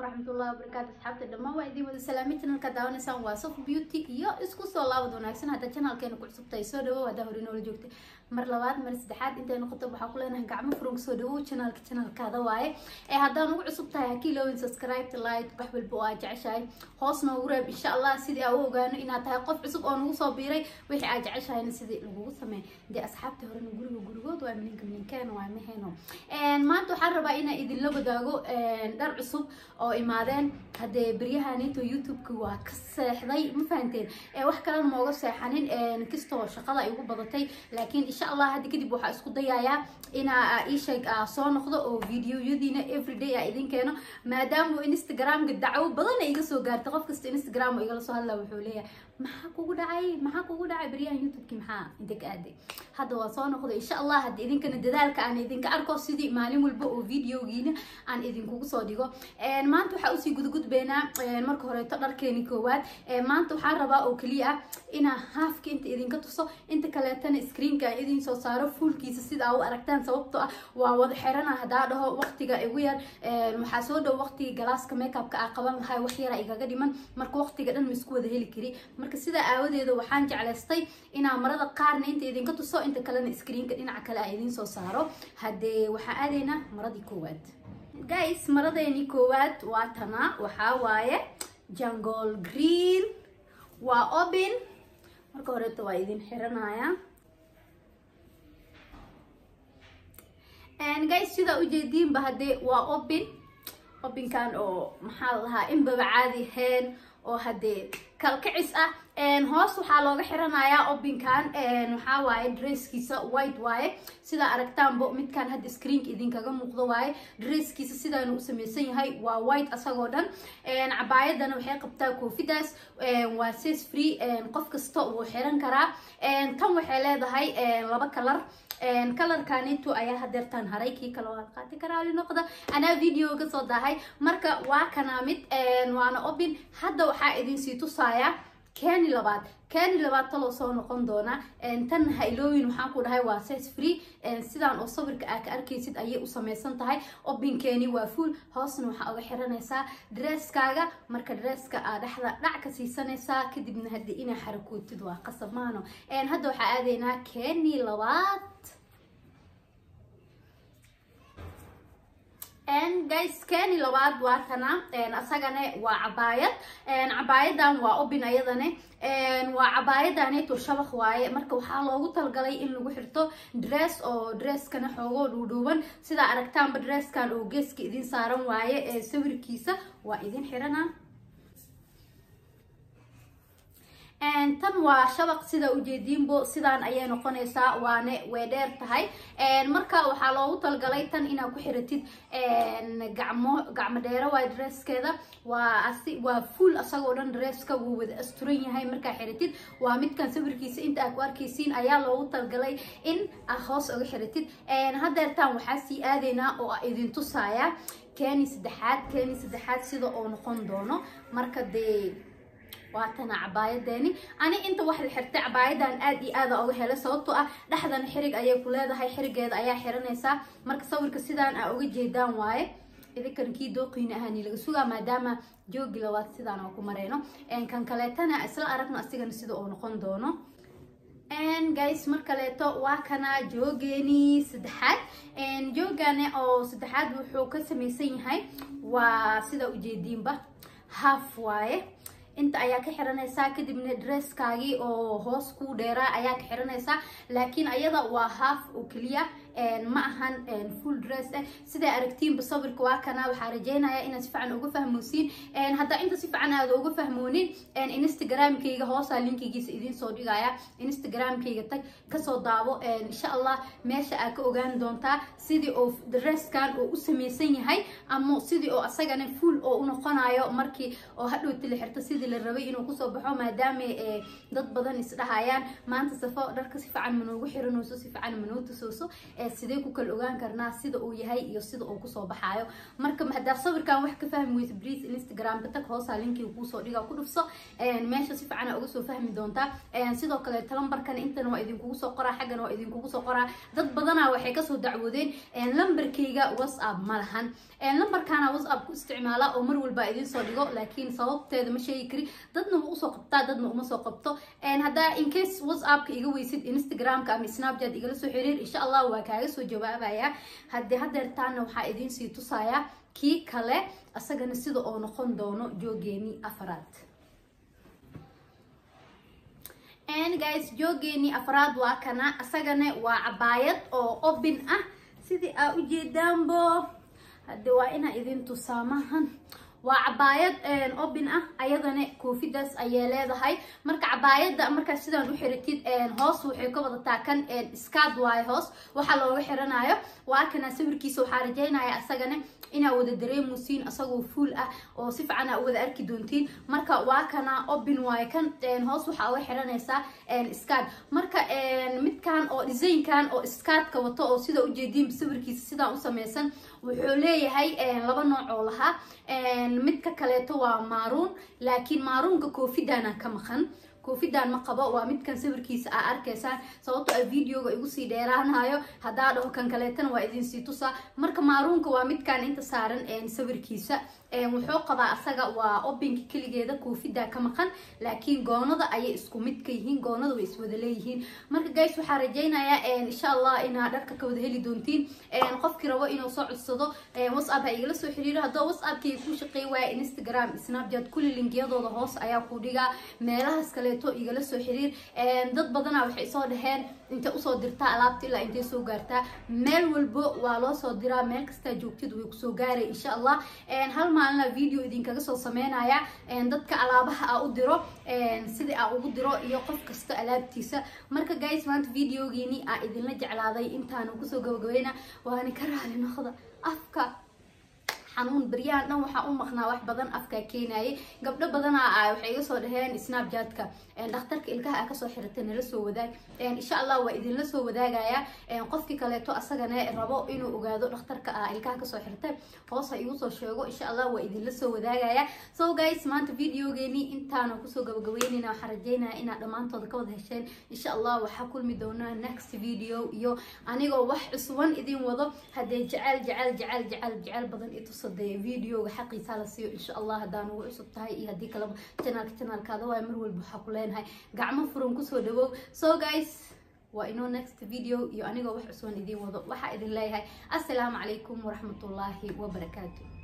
waraxmatullahi wabarakaatu asxaabta dhammaan waa idin wada salaamay channelka daawanaysaan waa sof beauty iyo isku soo laabad wanaagsan hadda channelkeena ku cusubtahay soo dhawow haddaa hore noola joogtay mar labaad mar saddexaad intay noqoto waxaa ku leenahay gacmo furan soo dhawow channelka channelkaada waaye ee haddaan ugu cusub tahay hakii loowin subscribe like wax walba oo aad jeceshahay hoos noogu reeb insha allah sidii aan u ogaano inaad tahay qof cusub oo nagu soo biiray wixii aad jeceshahayna sidii lagugu sameey dee asxaabta horena guriga gurigood waa mininka mininkeena waa maheno maanta waxaan rabaa inaan idinla wadaago dhar cusub oo imaadeen haddee beryahanito youtube-ka waa ka seexday ma fahanteen wax kalena mooga seexanin kastoo shaqada ay ugu badatay laakiin insha allah hadda kadib waxaa isku dayayaa inaa iisheeg soo noqdo oo videoyadiina everyday a idin keeno maadaama instagramka dacwo badan ay iga soo gaartay qof kasta instagram oo igala soo hadlaa wuxuu leeyahay maxaa kugu dhacay maxaa kugu dhacay beryahan youtube-ki maxaa inta ka aaday hadda waa soo noqday insha allah hadda idinkana dadaalka aan idinka arko sidii maalin walba oo videogiina aan idinkugu soo dhigo maanta waxaa usii gudgudbeynaa marka horeeto dharkeeni koowaad maanta waxaan rabaa oo keliya ah inaa haafka inta idinka tuso inta kaleetana screenka aan idin soo saaro fuulkiisa sida aa u aragtaan sababtoo ah waa wada xirana haddaa dhaho waqtiga igu yar waxaa soo dhow waqtiga galaaska makeupka aa qaban lahay wax yara igaga dhiman marka waqtiga dhan ma isku wada heli kari marka sidaa aawadeeda waxaan jeclaystay inaa marada qaarna inta idinka tuso inta kalena screenka dhinaca kale aan idin soo saaro haddee waxaa aadaynaa maradii koowaad guys maradeeni koowaad waa tana waxaa waaye jungle green waa obin marka horeeta waa idin xiranaya guys sidaa ujeediinba haddee waa obin obinkan oo maxaa la dhahaa inbaba caadi ahayn oo haddee kalkicis ah hoos waxaa looga xiranayaa obinkan waxaa waaye dresskiisa white waaye sidaa aragtaanbo midkan hadda screenka idinkaga muuqdo waaye dresskiisa sidaanu u samaysan yahay waa white asagoo dhan cabaayadana waxay qabtaa koofidaas waa ses free qof kasta wuu xiran karaa tan waxay leedahay laba kalar kalarkanito ayaa hadeertaan haray kii kale waa qaati karaali noqda anaa video ka soo daahay marka waa kanaa mid waana obin hadda waxaa idinsii tusaaya keni labaad keni labaad taloo soo noqon doona tan hailooyin waxaan ku dhahay waa ses free sidaan oo sawirka aa ka arkaysid ayay u samaysan tahay obinkeeni waa fuol hoosna waxaa uga xiranaysaa dresskaaga marka dresska aa dhexda dhac ka siisanaysaa kadibna haddii inaa xarakootid waa qasab maano hadda waxaa aadaynaa keni labaad guys keni labaad waa tana asagane waa cabaayad cabaayadan waa obin ayadane waa cabaayadaneto shabaq waaye marka waxaa loogu talgalay in lagu xirto dress oo dresskana xoogoo dhuudhuuban sidaa aragtaanba dresskan oo geeska idin saaran waaye ee sawirkiisa waa idin xirana tan waa shabaq sida ujeediinbo sidaan ayay noqonaysaa waane way dheer tahay marka waxaa loogu talgalay tan inaad ku xiratid gacmo gacmo dheero waay dresskeeda waa asi waa fuol asagoo dhan dresska wuu wada asturan yahay markaa xiratid waa midkan sawirkiisa inta aad ku arkaysiin ayaa loogu talgalay in aad hoos uga xiratid hadeertaan waxaa sii aadaynaa oo idin tusaaya keni saddexaad keni saddexaad sida oo noqon doono marka dee waatana cabaayadeeni ani inta wax la xirtay cabaayadan aad iyo aada uga helay sababtoo ah dhexdana xirig ayay ku leedahay xirigeeda ayaa xiranaysaa marka sawirka sidaan aa uga jeedaan waaye idinkan kii dooqiina ahaani laga sugaa maadaama joogi labaad sidaan oo ku mareyno kan kaleetana isla aragno asigana sida uu noqon doono guys mar kaleeto waa kana joogeeni saddexaad joogane oo saddexaad wuxuu ka samaysan yahay waa sida ujeediinba half waaye inta ayaa ka xiranaysaa kadibna dresskaagii oo hoos kuu dheeraa ayaa ka xiranaysaa laakiin ayada waa half oo keliya ma ahan full dress eh sidaa aragtiinba sawirka waa kana waxaa rajeynaya inaad si fiican uga fahmoosiin haddaa inta si fiican aada uga fahmoonin instagramkayga hoosaa linkigiisa idiin soo dhigaya instagramkayga tag kasoo daabo insha allah meesha aa ka ogaan doontaa sidii oo dresskan oo u samaysan yahay ama sidii oo asagana full oo u noqonayo markii oo hadhowti la xirto sidii la rabay inuu kusoo baxo maadaama dad badan isdhahayaan maanta safo dharka si fiican manoogu xiranayso si fiican manoo tusooso sidee ku kala ogaan karnaa sida uu yahay iyo sida uu kusoo baxaayo marka haddaa sawirkan wax ka fahmi weysa briis instagramka tag hoosaa linkii kuusoo dhiga ku dhufso meesha si fiican uga soo fahmi doontaa sidoo kale talambarkan intana waa idinkugu soo qoraa xaggana waa idinkugu soo qoraa dad badanaa waxay kasoo dacwoodeen lambarkayga whatsapp ma lahan lambarkaana whatsapp ku isticmaala oo mar walba idin soo dhigo laakiin sababteeda ma sheegi kari dadna ma usoo qabtaa dadna uma soo qabto haddaa incase whatsappka iga weysid instagramka ama snapchat igala soo xiriir insha allah waa kaaga soo jawaabaya haddii hadeertaana waxaa idiin sii tusayaa kii kale asagana sida oo noqon doono joogeeni afaraad guys joogeeni afraad waa kana asagana waa cabaayad oo obin ah sidii aa ujeedaanbo hadde waa inaa idin tusaamahan waa cabaayad obin ah ayadana koofidaas ayay leedahay marka cabaayada markaa sidaan u xiratid hoos waxay ka wadataa kan skaad waayo hoos waxaa looga xiranayo waa kana sawirkiisa waxaa rajaynaya asagana inaa wada dareemusiin asagoo fuul ah oo si fiican aa u wada arki doontiin marka waa kana obin waayo kan hoos waxaa uga xiranaysaa skaad marka midkan oo designkan oo skaadka wato oo sida ujeediin sawirkiisa sidaan u samaysan wuxuu leeyahay laba nooc oo lahaa midka kaleeto waa maaruun laakiin maaruunka koofidana ka maqan koofidan ma qabo waa midkan sawirkiisa aa arkaysaan sababto a videoga igu sii dheeraanayo haddaa dhaho kan kaleetana waa idinsii tusaa marka maaruunka waa midkan inta saaran sawirkiisa wuxuu qabaa asaga waa obinka keligeeda koofida ka maqan laakiin goonada ayay isku mid ka yihiin goonada way iswada leeyihiin marka guys waxaa rajaynayaa insha allah inaa dharka ka wada heli doontiin qofkii rabo inuu soo codsado whatsapp ha igala soo xiriiro haddoo whatsappkii ku shaqeey waaya instagram snapchat kulli linkiyadooda hoos ayaa ku dhigaa meelahaas kaleeto igala soo xiriir dad badana waxay soo dhaheen intay usoo dirtaa alaabta ilaa intay soo gaartaa meel walbo waa loo soo diraa meel kastaa joogtid way kusoo gaaray insha allah hal maalina video idinkaga soo sameynaya dadka alaabaha aa u diro sidii aa ugu diro iyo qof kasta alaabtiisa marka guys maanta videogiini aa idinla jeclaaday intaanu kusoo gabagabayna waana ka raali noqda afka xanuun baryahan dhan waxaa u maqnaa wax badan afkaa keenayay gabdho badanaa ah waxay iga soo dhaheen snapchatka dhakhtarka ilkaha a kasoo xiratay nala soo wadaag insha allah waa idinla soo wadaagaya qofkii kaleeto asagana rabo inuu ogaado dhakhtarka ah ilkaha kasoo xirtay hoos ha igu soo sheego insha allah waa idinla soo wadaagaya so guys maanta videogeeni intaana kusoo gabagabeynayna waxaan rajeynaya inaad dhammaantooda ka wada hesheen insha allah waxaa kulmi doonaa next video iyo anigoo wax cusban idin wado haddee jecel jecel jecel jecel jecel badan itusade videoga xaqiisa la siiyo insha allah haddaan ugu cusub tahay iyo haddii kaleba janaalka janaalkaada waay mar walba waxaa ku leenahay gacmo furan kusoo dhawow so guys waa inoo next video iyo anigoo wax cusban idiin wado waxaa idin leeyahay assalaamu calaykum waraxmatullaahi wabarakaatu